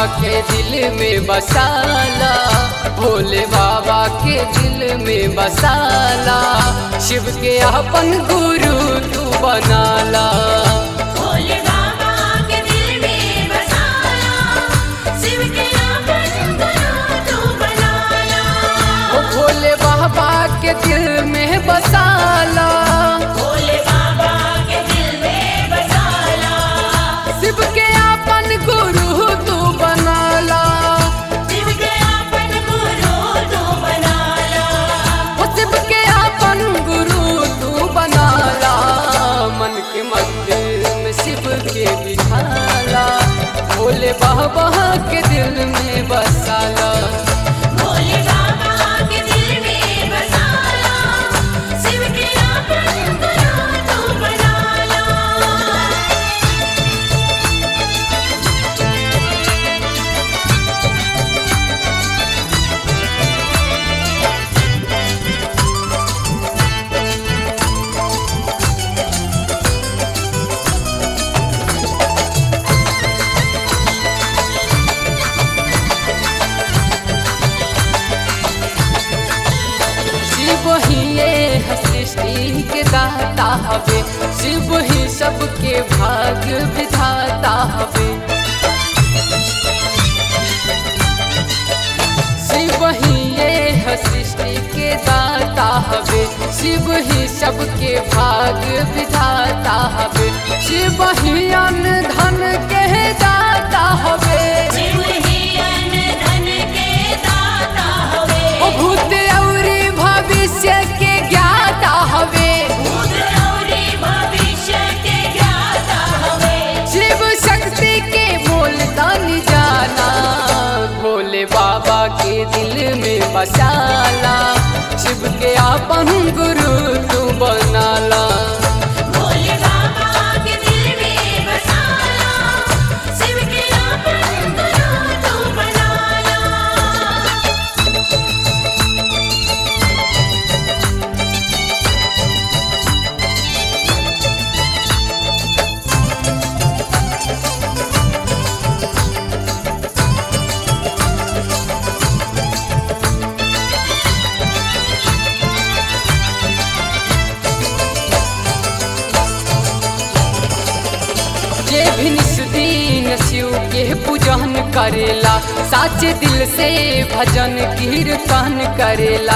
के दिल में बसाला भोले बाबा के दिल में बसाला शिव के अपन गुरु तू बनाला भोले बाबा के दिल में बसाला शिव के अपन गुरु तू बनाला ओ भोले बाबा के दिल में बसाला भोले बाबा के दिल में बसाला शिव के अपन गुरु तू बनाला शिव के अपन गुरु तू बनाला ओ शिव के अपन गुरु तू बनाला मन के मंदिर में शिव के बिठाला भोले बाबा के दिल में बसाला भोले बाबा के दिल में बसाला शिव के अपन गुरु तू बनाला शिव ही ये सृष्टि के दाता हवे शिव ही सबके भाग्य विधाता हवे शिव ही ये सृष्टि के दाता हवे शिव ही सबके भाग्य विधाता हवे शिव ही अन्न धन के दाता हवे शिव ही अन्न धन के दाता हवे ओ भूत औरी भविष्य के ज्ञाता हवे भूत औरी भविष्य के ज्ञाता हवे शिव शक्ति के बोल दान जाना भोले बाबा के दिल में बसाला शिव के अपन गुरु तू बनाला भोले बाबा के दिल में बसाला शिव के अपन गुरु तू बनाला जे भी निस दिन शिव के पूजन करेला साचे दिल से भजन कीर्तन करेला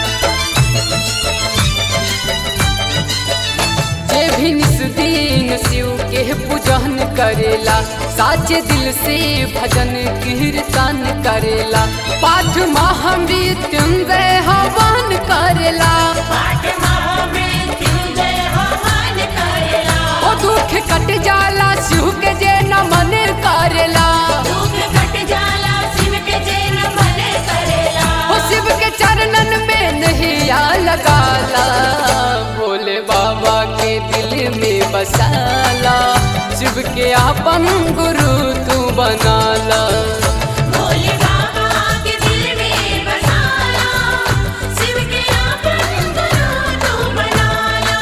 जे भी निस दिन शिव के पूजन करेला साचे दिल से भजन कीर्तन करेला पाठ महामृत्युंजय हवन करेला पाठ महामृत्युंजय हवन करेला ओ दुख कट जाला शिव के जे नमन करेला दुख कट जाला शिव के जैन मन करेला ओ शिव के चरणन में नहिया लगाला भोले बाबा के दिल में बसाला शिव के अपन गुरु तू बनाला भोले बाबा के दिल में बसाला शिव के अपन गुरु तू बनाला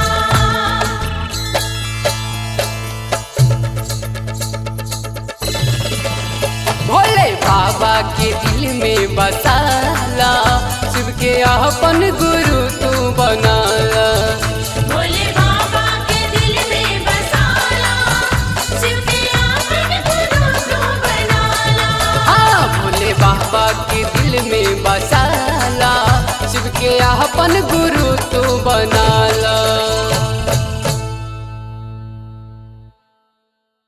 भोले बाबा के दिल में बसाला शिव के अपन गुरु तू बनाला भोले बाबा के दिल में बसाला शिव के अपन गुरु तू बनाला हाँ भोले बाबा के दिल में बसाला शिव के अपन गुरु तू बनाला